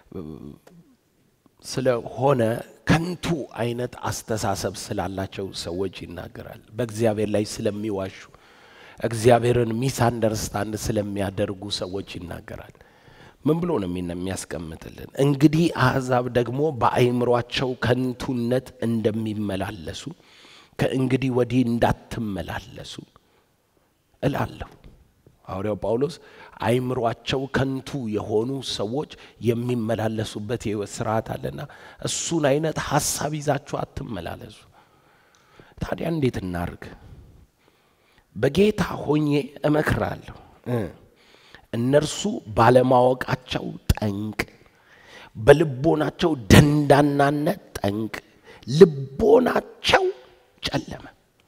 ስለሆነ ከንቱ አይነት አስተሳሰብ ስላላቸው ሰዎች ይናገራል። በእግዚአብሔር ላይ ስለሚዋሹ እግዚአብሔርን ሚስ አንደርስታንድ ስለሚያደርጉ ሰዎች ይናገራል። ምን ብሎ ነው የሚያስቀምጥልን? እንግዲህ አሕዛብ ደግሞ በአእምሯቸው ከንቱነት እንደሚመላለሱ ከእንግዲህ ወዲህ እንዳትመላለሱ እላለሁ። ሐዋርያው ጳውሎስ አይምሯቸው ከንቱ የሆኑ ሰዎች የሚመላለሱበት የሕይወት ስርዓት አለና እሱን አይነት ሀሳብ ይዛችሁ አትመላለሱ። ታዲያ እንዴት እናርግ? በጌታ ሆኜ እመክራለሁ። እነርሱ ባለማወቃቸው ጠንቅ፣ በልቦናቸው ደንዳናነት ጠንቅ፣ ልቦናቸው ጨለመ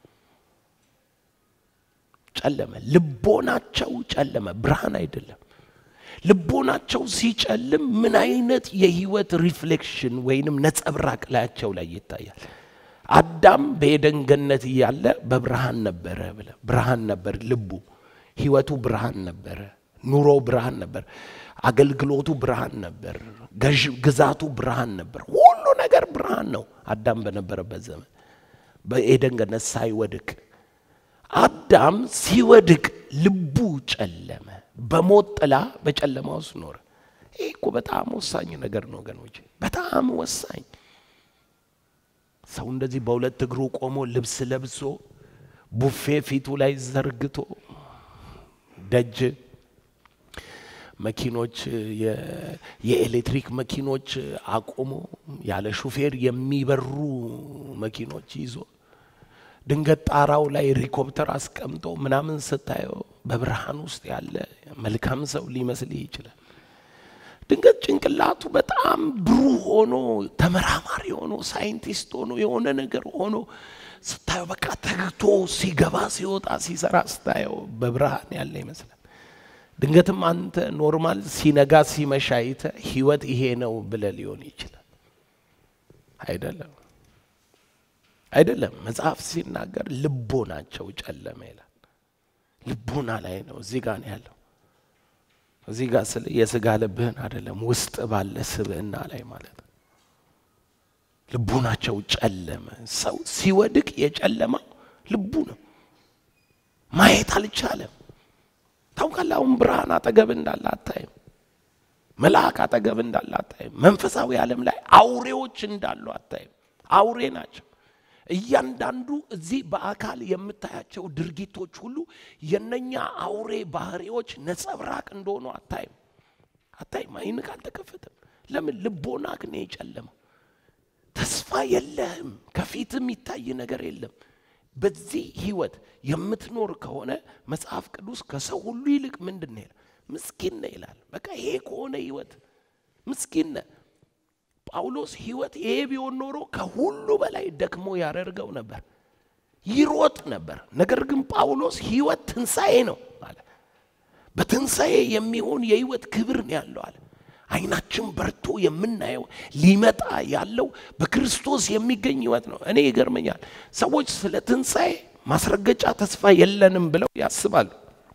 ጨለመ። ልቦናቸው ጨለመ፣ ብርሃን አይደለም። ልቦናቸው ሲጨልም ምን አይነት የህይወት ሪፍሌክሽን ወይንም ነጸብራቅ ላያቸው ላይ ይታያል? አዳም በኤደን ገነት እያለ በብርሃን ነበረ ብለ ብርሃን ነበር ልቡ፣ ህይወቱ ብርሃን ነበረ፣ ኑሮ ብርሃን ነበር፣ አገልግሎቱ ብርሃን ነበር፣ ግዛቱ ብርሃን ነበር። ሁሉ ነገር ብርሃን ነው አዳም በነበረበት ዘመን በኤደን ገነት ሳይወድቅ አዳም ሲወድቅ ልቡ ጨለመ። በሞት ጥላ በጨለማ ውስጥ ኖረ። ይህ እኮ በጣም ወሳኝ ነገር ነው ወገኖች፣ በጣም ወሳኝ። ሰው እንደዚህ በሁለት እግሩ ቆሞ ልብስ ለብሶ ቡፌ ፊቱ ላይ ዘርግቶ ደጅ መኪኖች የኤሌክትሪክ መኪኖች አቁሞ ያለ ሹፌር የሚበሩ መኪኖች ይዞ ድንገት ጣራው ላይ ሄሊኮፕተር አስቀምጦ ምናምን ስታየው በብርሃን ውስጥ ያለ መልካም ሰው ሊመስልህ ይችላል። ድንገት ጭንቅላቱ በጣም ብሩህ ሆኖ ተመራማሪ ሆኖ ሳይንቲስት ሆኖ የሆነ ነገር ሆኖ ስታየው በቃ ተግቶ ሲገባ ሲወጣ ሲሰራ ስታየው በብርሃን ያለ ይመስላል። ድንገትም አንተ ኖርማል ሲነጋ ሲመሻ አይተህ ህይወት ይሄ ነው ብለህ ሊሆን ይችላል። አይደለም አይደለም። መጽሐፍ ሲናገር ልቦናቸው ጨለመ ይላል። ልቦና ላይ ነው፣ እዚህ ጋር ነው ያለው። እዚህ ጋር ስለ የስጋ ልብህን አይደለም፣ ውስጥ ባለ ስብዕና ላይ ማለት ነው። ልቦናቸው ጨለመ። ሰው ሲወድቅ የጨለማው ልቡ ነው። ማየት አልቻለም። ታውቃለህ፣ አሁን ብርሃን አጠገብ እንዳለ አታይም። መልአክ አጠገብ እንዳለ አታይም። መንፈሳዊ ዓለም ላይ አውሬዎች እንዳሉ አታይም። አውሬ ናቸው። እያንዳንዱ እዚህ በአካል የምታያቸው ድርጊቶች ሁሉ የነኛ አውሬ ባህሪዎች ነጸብራቅ እንደሆኑ አታይም አታይም። አይንክ አልተከፈተም። ለምን? ልቦናክ ነው የጨለመው። ተስፋ የለህም። ከፊት የሚታይ ነገር የለም። በዚህ ህይወት የምትኖር ከሆነ መጽሐፍ ቅዱስ ከሰው ሁሉ ይልቅ ምንድን ነው ይላል? ምስኪን ነህ ይላል። በቃ ይሄ ከሆነ ህይወት ምስኪን ነህ። ጳውሎስ ህይወት ይሄ ቢሆን ኖሮ ከሁሉ በላይ ደክሞ ያደርገው ነበር፣ ይሮጥ ነበር። ነገር ግን ጳውሎስ ህይወት ትንሣኤ ነው አለ። በትንሣኤ የሚሆን የህይወት ክብር ነው ያለው አለ። አይናችን በርቶ የምናየው ሊመጣ ያለው በክርስቶስ የሚገኝ ህይወት ነው። እኔ ይገርመኛል፣ ሰዎች ስለ ትንሣኤ ማስረገጫ ተስፋ የለንም ብለው ያስባሉ።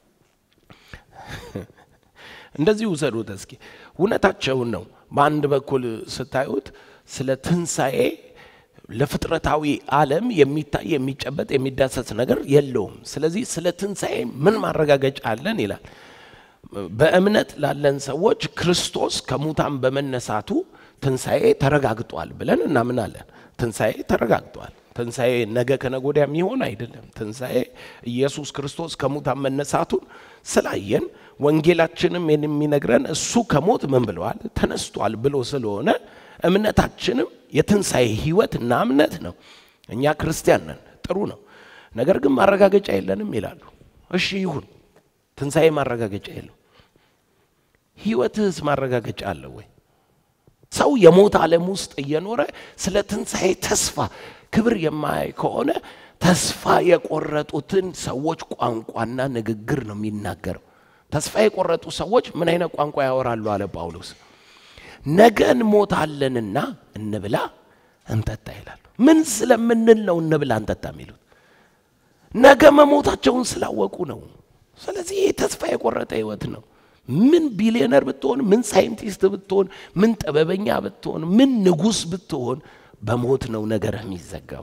እንደዚህ ውሰዱት እስኪ፣ እውነታቸውን ነው። በአንድ በኩል ስታዩት ስለ ትንሣኤ ለፍጥረታዊ ዓለም የሚታይ የሚጨበጥ የሚዳሰስ ነገር የለውም። ስለዚህ ስለ ትንሣኤ ምን ማረጋገጫ አለን ይላል። በእምነት ላለን ሰዎች ክርስቶስ ከሙታን በመነሳቱ ትንሣኤ ተረጋግጧል ብለን እናምናለን። ትንሣኤ ተረጋግጧል። ትንሣኤ ነገ ከነገ ወዲያ የሚሆን አይደለም። ትንሣኤ ኢየሱስ ክርስቶስ ከሙታን መነሳቱን ስላየን ወንጌላችንም የሚነግረን እሱ ከሞት ምን ብለዋል ተነስቷል ብሎ ስለሆነ እምነታችንም የትንሣኤ ህይወት እና እምነት ነው። እኛ ክርስቲያን ነን፣ ጥሩ ነው። ነገር ግን ማረጋገጫ የለንም ይላሉ። እሺ ይሁን፣ ትንሣኤ ማረጋገጫ የለው። ህይወትህስ ማረጋገጫ አለው ወይ? ሰው የሞት ዓለም ውስጥ እየኖረ ስለ ትንሣኤ ተስፋ ክብር የማያይ ከሆነ ተስፋ የቆረጡትን ሰዎች ቋንቋና ንግግር ነው የሚናገረው። ተስፋ የቆረጡ ሰዎች ምን አይነት ቋንቋ ያወራሉ አለ ጳውሎስ። ነገ እንሞታለንና እንብላ እንጠጣ ይላሉ። ምን ስለምንል ነው እንብላ እንጠጣ የሚሉት? ነገ መሞታቸውን ስላወቁ ነው። ስለዚህ ይህ ተስፋ የቆረጠ ህይወት ነው። ምን ቢሊዮነር ብትሆን፣ ምን ሳይንቲስት ብትሆን፣ ምን ጥበበኛ ብትሆን፣ ምን ንጉሥ ብትሆን በሞት ነው ነገርህ የሚዘጋው።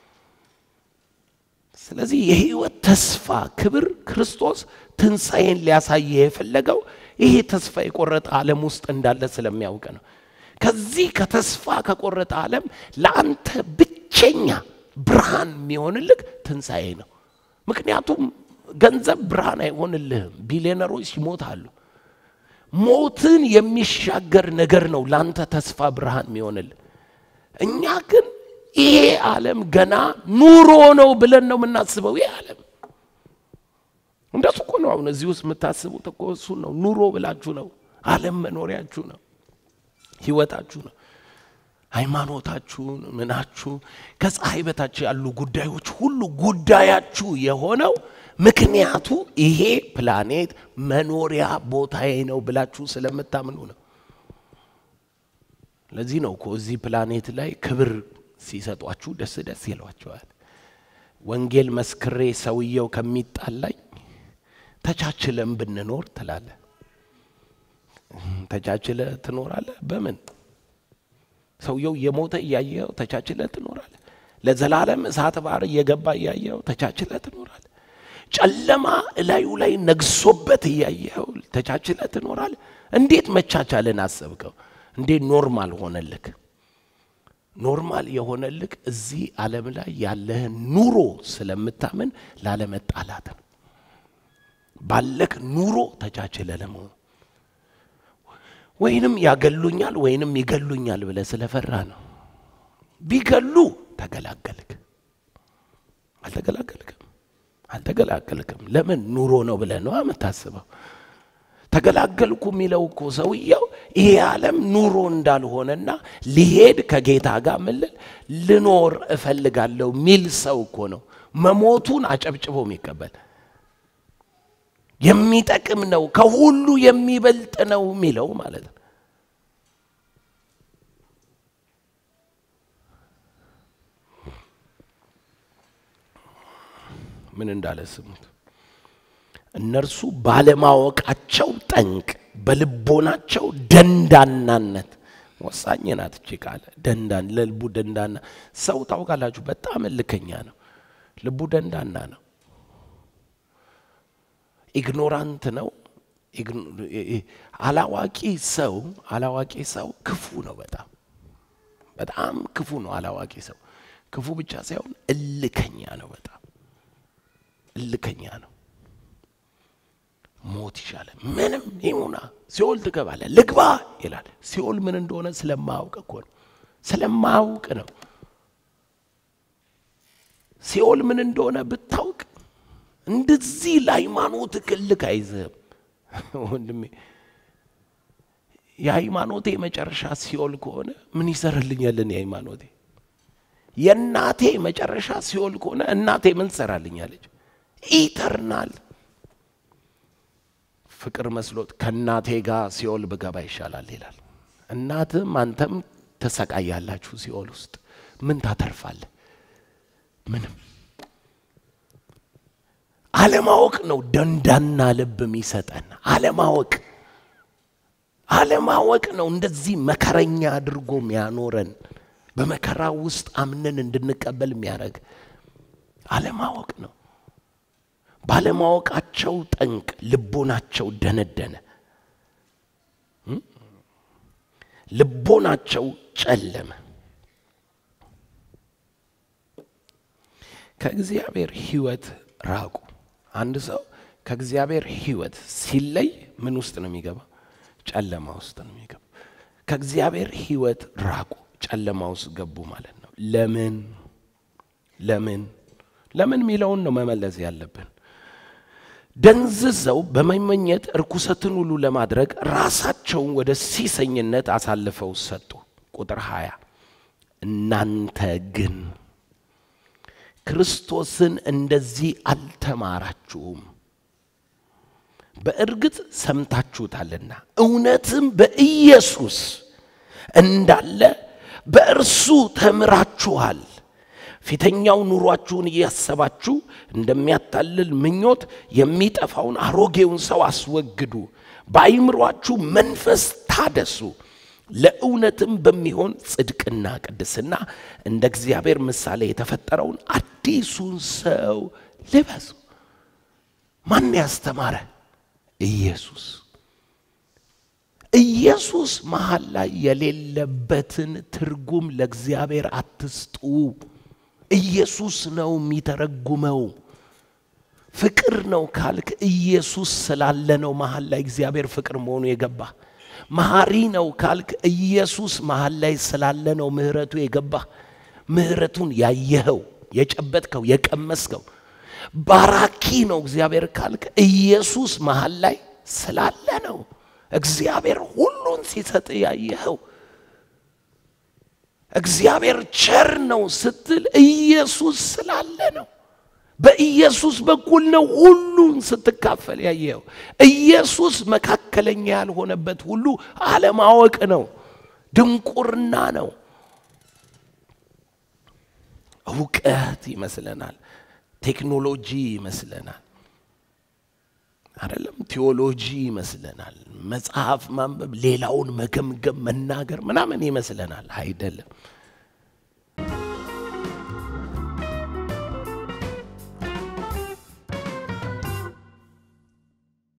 ስለዚህ የህይወት ተስፋ ክብር ክርስቶስ ትንሣኤን ሊያሳየ የፈለገው ይሄ ተስፋ የቆረጠ ዓለም ውስጥ እንዳለ ስለሚያውቅ ነው። ከዚህ ከተስፋ ከቆረጠ ዓለም ለአንተ ብቸኛ ብርሃን የሚሆንልህ ትንሣኤ ነው። ምክንያቱም ገንዘብ ብርሃን አይሆንልህም። ቢሊዮነሮች ይሞታሉ። ሞትን የሚሻገር ነገር ነው ለአንተ ተስፋ ብርሃን የሚሆንልህ። እኛ ግን ይሄ ዓለም ገና ኑሮ ነው ብለን ነው የምናስበው። ይሄ ዓለም እንደሱ እኮ ነው። አሁን እዚህ ውስጥ የምታስቡት እኮ እሱን ነው። ኑሮ ብላችሁ ነው። ዓለም መኖሪያችሁ ነው፣ ህይወታችሁ ነው፣ ሃይማኖታችሁን፣ ምናችሁ ከፀሐይ በታች ያሉ ጉዳዮች ሁሉ ጉዳያችሁ የሆነው ምክንያቱ ይሄ ፕላኔት መኖሪያ ቦታዬ ነው ብላችሁ ስለምታምኑ ነው። ለዚህ ነው እኮ እዚህ ፕላኔት ላይ ክብር ሲሰጧችሁ ደስ ደስ ይሏቸዋል። ወንጌል መስክሬ ሰውየው ከሚጣላኝ ተቻችለን ብንኖር ትላለ። ተቻችለ ትኖራለ። በምን ሰውየው የሞተ እያየው ተቻችለ ትኖራለ። ለዘላለም እሳት ባህር እየገባ እያየው ተቻችለ ትኖራለ። ጨለማ እላዩ ላይ ነግሶበት እያየው ተቻችለ ትኖራለ። እንዴት መቻቻልን አሰብከው? እንዴት ኖርማል ሆነልክ? ኖርማል የሆነልክ እዚህ ዓለም ላይ ያለህን ኑሮ ስለምታምን ላለመጣላት ነው። ባለክ ኑሮ ተቻችለ ለመሆኑ ወይንም ያገሉኛል ወይንም ይገሉኛል ብለ ስለፈራ ነው። ቢገሉ ተገላገልክ። አልተገላገልክም አልተገላገልክም። ለምን ኑሮ ነው ብለህ ነው የምታስበው። ተገላገልኩ የሚለው እኮ ሰውየው ይሄ ዓለም ኑሮ እንዳልሆነና ሊሄድ ከጌታ ጋር ምልል ልኖር እፈልጋለሁ ሚል ሰው እኮ ነው መሞቱን አጨብጭቦ የሚቀበል የሚጠቅም ነው ከሁሉ የሚበልጥ ነው የሚለው ማለት ነው። ምን እንዳለ ስሙት። እነርሱ ባለማወቃቸው ጠንቅ፣ በልቦናቸው ደንዳናነት ወሳኝ ናት እቺ ቃል ደንዳን ለልቡ ደንዳና ሰው ታውቃላችሁ፣ በጣም እልከኛ ነው። ልቡ ደንዳና ነው። ኢግኖራንት ነው። አላዋቂ ሰው አላዋቂ ሰው ክፉ ነው። በጣም በጣም ክፉ ነው። አላዋቂ ሰው ክፉ ብቻ ሳይሆን እልከኛ ነው። በጣም እልከኛ ነው። ሞት ይሻላል። ምንም ይሙና ሲኦል ትገባለህ ልግባ ይላል። ሲኦል ምን እንደሆነ ስለማያውቅ እኮ ነው። ስለማያውቅ ነው። ሲኦል ምን እንደሆነ ብታውቅ እንደዚህ ለሃይማኖት ክልክ አይዝህም ወንድሜ። የሃይማኖቴ መጨረሻ ሲኦል ከሆነ ምን ይሰራልኛልን? የሃይማኖቴ የእናቴ መጨረሻ ሲኦል ከሆነ እናቴ ምን ትሰራልኛለች? ኢተርናል ፍቅር መስሎት ከእናቴ ጋር ሲኦል ብገባ ይሻላል ይላል። እናትም አንተም ተሰቃያላችሁ ሲኦል ውስጥ ምን ታተርፋለህ? ምንም። አለማወቅ ነው ደንዳና ልብ የሚሰጠን። አለማወቅ አለማወቅ ነው እንደዚህ መከረኛ አድርጎ የሚያኖረን በመከራ ውስጥ አምነን እንድንቀበል የሚያደርግ አለማወቅ ነው። ባለማወቃቸው ጠንቅ ልቦናቸው ደነደነ፣ ልቦናቸው ጨለመ። ከእግዚአብሔር ሕይወት ራቁ። አንድ ሰው ከእግዚአብሔር ሕይወት ሲለይ ምን ውስጥ ነው የሚገባ? ጨለማ ውስጥ ነው የሚገባ። ከእግዚአብሔር ሕይወት ራቁ፣ ጨለማ ውስጥ ገቡ ማለት ነው። ለምን ለምን ለምን የሚለውን ነው መመለስ ያለብን። ደንዝዘው በመመኘት እርኩሰትን ሁሉ ለማድረግ ራሳቸውን ወደ ሲሰኝነት አሳልፈው ሰጡ። ቁጥር 20 እናንተ ግን ክርስቶስን እንደዚህ አልተማራችሁም፣ በእርግጥ ሰምታችሁታልና እውነትም በኢየሱስ እንዳለ በእርሱ ተምራችኋል። ፊተኛው ኑሯችሁን እያሰባችሁ እንደሚያታልል ምኞት የሚጠፋውን አሮጌውን ሰው አስወግዱ፣ በአይምሯችሁ መንፈስ ታደሱ፣ ለእውነትም በሚሆን ጽድቅና ቅድስና እንደ እግዚአብሔር ምሳሌ የተፈጠረውን አዲሱን ሰው ልበሱ። ማን ያስተማረ? ኢየሱስ። ኢየሱስ መሀል ላይ የሌለበትን ትርጉም ለእግዚአብሔር አትስጡ። ኢየሱስ ነው የሚተረጉመው። ፍቅር ነው ካልክ ኢየሱስ ስላለ ነው መሀል ላይ እግዚአብሔር ፍቅር መሆኑ የገባ። መሐሪ ነው ካልክ ኢየሱስ መሀል ላይ ስላለ ነው ምሕረቱ የገባ። ምሕረቱን ያየኸው፣ የጨበጥከው፣ የቀመስከው። ባራኪ ነው እግዚአብሔር ካልክ ኢየሱስ መሀል ላይ ስላለ ነው እግዚአብሔር ሁሉን ሲሰጥ ያየኸው። እግዚአብሔር ቸር ነው ስትል ኢየሱስ ስላለ ነው። በኢየሱስ በኩል ነው ሁሉን ስትካፈል ያየኸው። ኢየሱስ መካከለኛ ያልሆነበት ሁሉ አለማወቅ ነው፣ ድንቁርና ነው። እውቀት ይመስለናል፣ ቴክኖሎጂ ይመስለናል፣ አይደለም ቴዎሎጂ ይመስለናል፣ መጽሐፍ ማንበብ፣ ሌላውን መገምገም፣ መናገር ምናምን ይመስለናል። አይደለም።